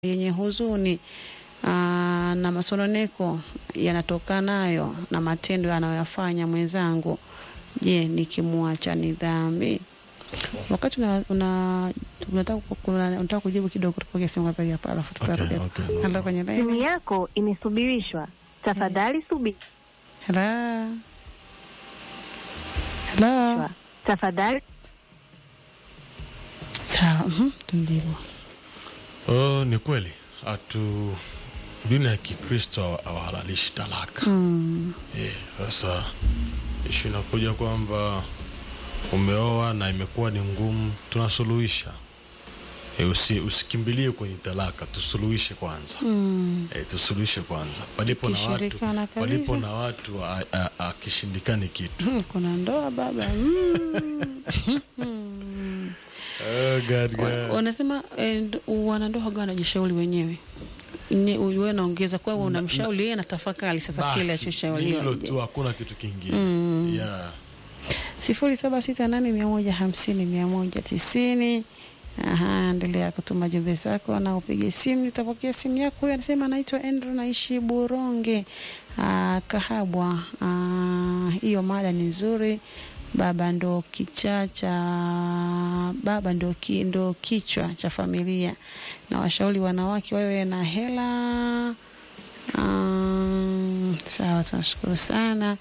yenye huzuni aa, na masononeko yanatokanayo na matendo anayoyafanya mwenzangu. Je, nikimwacha ni dhambi? Wakati una, una, unataka kuna- unataka kujibu kidogo, tupokee simu kwanza hapa, alafu tutarudi. Okay, okay, no Halo, kwenye Simu laini. yako imesubirishwa. Tafadhali subiri. Hello. Hello. Tafadhali Sawa, mhm, tumjibu. Oh, ni kweli hatu dini ya Kikristo hawa- hawahalalishi talaka. Mm. Eh, Sasa ishu inakuja kwamba umeoa na imekuwa ni ngumu, tunasuluhisha. E, usi, usikimbilie kwenye talaka, tusuluhishe kwanza. Mm. E, tusuluhishe kwanza palipo na watu, Tukishirikiana kabisa. palipo na watu a- a- akishindikani kitu. Hmm, kuna ndoa baba. Mm. Oh, God, Wa- God. wanasema eh, nd- wanandoa waga wanajishauri wenyewe Ni- wewe naongeza kwa wewe unamshauri yeye anatafakari sasa kile Basi, ni alichoshauriwa hilo tu, hakuna kitu kingine. Mm. Yeah. sifuri saba sita nane mia moja hamsini mia moja tisini Aha, endelea kutuma jumbe zako na upige simu, nitapokea simu yako. Huyu anasema anaitwa Andrew, naishi Buronge ah, Kahabwa. Ah, Hiyo mada ni nzuri. Baba ndo kichaa cha baba ndo, ki, ndo kichwa cha familia, na washauri wanawake wawe na hela. Um, sawa, tunashukuru sana.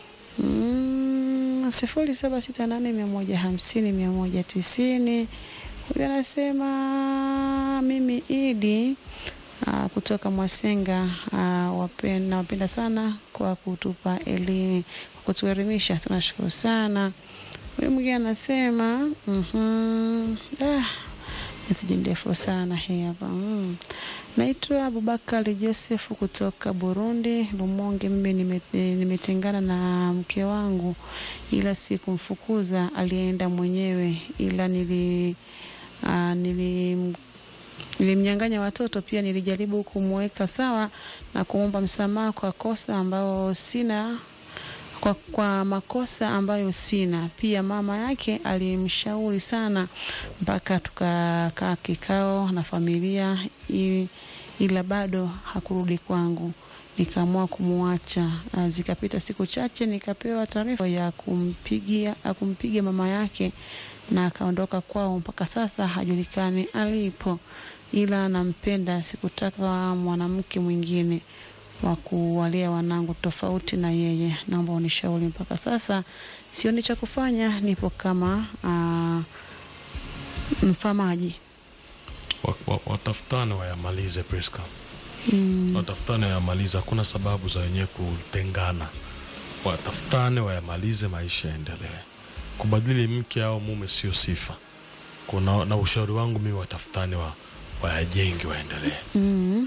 Mm, sifuri saba sita nane mia moja hamsini mia moja tisini. Huyu anasema mimi Idi aa, kutoka Mwasenga aa, wapen- nawapenda sana kwa kutupa elimu, kwa kutuelimisha, tunashukuru sana. Huyu mwingine anasema mhm, ah, meseji ndefu sana hii hapa mm. Naitwa Abubakari Joseph kutoka Burundi, Lumonge. Mimi nime- nimetengana na mke wangu, ila sikumfukuza, alienda mwenyewe, ila nili uh, nili nilimnyang'anya watoto pia. Nilijaribu kumweka sawa na kumwomba msamaha kwa kosa ambayo sina kwa, kwa makosa ambayo sina. Pia mama yake alimshauri sana mpaka tukakaa kikao na familia ili, ila bado hakurudi kwangu. Nikaamua kumwacha. Ah, Zikapita siku chache, nikapewa taarifa ya kumpigia ya kumpiga mama yake na akaondoka kwao. Mpaka sasa hajulikani alipo, ila nampenda. Sikutaka mwanamke mwingine wa kuwalea wanangu tofauti na yeye. Naomba unishauri. Mpaka sasa sioni cha kufanya, nipo kama uh, mfamaji. Wa- wa- Watafutane wayamalize Priska. Mm, watafutane wayamalize, hakuna sababu za wenyewe kutengana. Watafutane wayamalize, maisha yaendelee. Kubadili mke au mume sio sifa. Kuna na ushauri wangu mimi, watafutane wa wayajenge, waendelee. mm.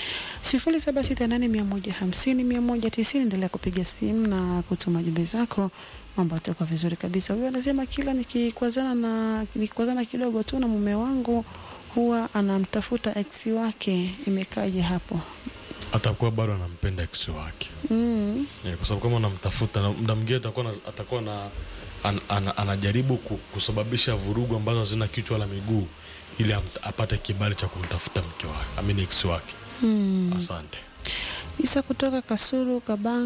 sifuri saba sita nane mia moja hamsini mia moja tisini. Endelea kupiga simu na kutuma jumbe zako, mambo yatakuwa vizuri kabisa. Huyu anasema kila nikikwazana na nikikwazana kidogo tu na mume wangu huwa anamtafuta ex wake. Imekaje hapo? Atakuwa bado anampenda ex wake mm. yeah, kwa sababu kama unamtafuta na muda mwingine atakuwa na, atakuwa na an, an, anajaribu ku- kusababisha vurugu ambazo hazina kichwa wala miguu ili am- apate kibali cha kumtafuta mke wake amini ex wake. Mm. Asante. Isa kutoka Kasulu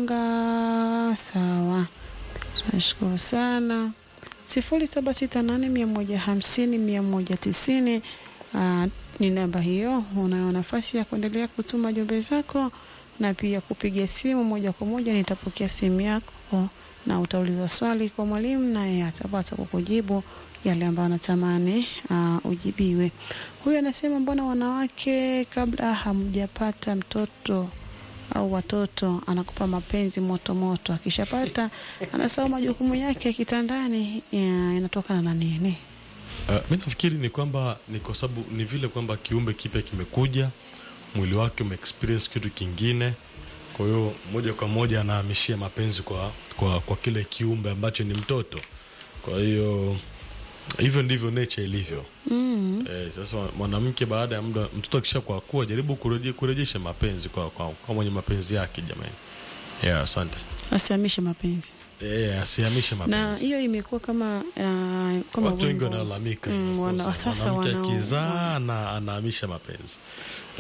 Kabanga. Sawa, tunashukuru sana. sifuri saba sita nane mia moja hamsini mia moja tisini Ah, ni namba hiyo. Unayo nafasi ya kuendelea kutuma jumbe zako na pia kupiga simu moja kwa moja. Nitapokea simu yako na utauliza swali kwa mwalimu, naye atapata kukujibu yale ambayo anatamani uh, ujibiwe. Huyu anasema mbona wanawake kabla hamjapata mtoto au watoto anakupa mapenzi moto moto, akishapata anasahau majukumu yake ya kitandani. Ya, inatokana na nini? Uh, mi nafikiri ni kwamba ni kwa sababu ni vile kwamba kiumbe kipya kimekuja, mwili wake umeexperience kitu kingine, kwa hiyo moja kwa moja anahamishia mapenzi kwa, kwa, kwa kile kiumbe ambacho ni mtoto. Kwa hiyo hivyo ndivyo nature ilivyo. Mm. Eh, sasa mwanamke baada ya muda mtoto akisha kwa kuwa jaribu kureje, kurejesha mapenzi kwa, kwa, kwa mwenye mapenzi yake jamani. Yeah, asante. Asihamishe mapenzi, Eh, asihamishe na mapenzi. hiyo imekuwa kama uh, kama Watu wengi wimbo. wanalalamika Mm, hivyo, wana- kwa sasa mwanamke wana- akizaa na anahamisha mapenzi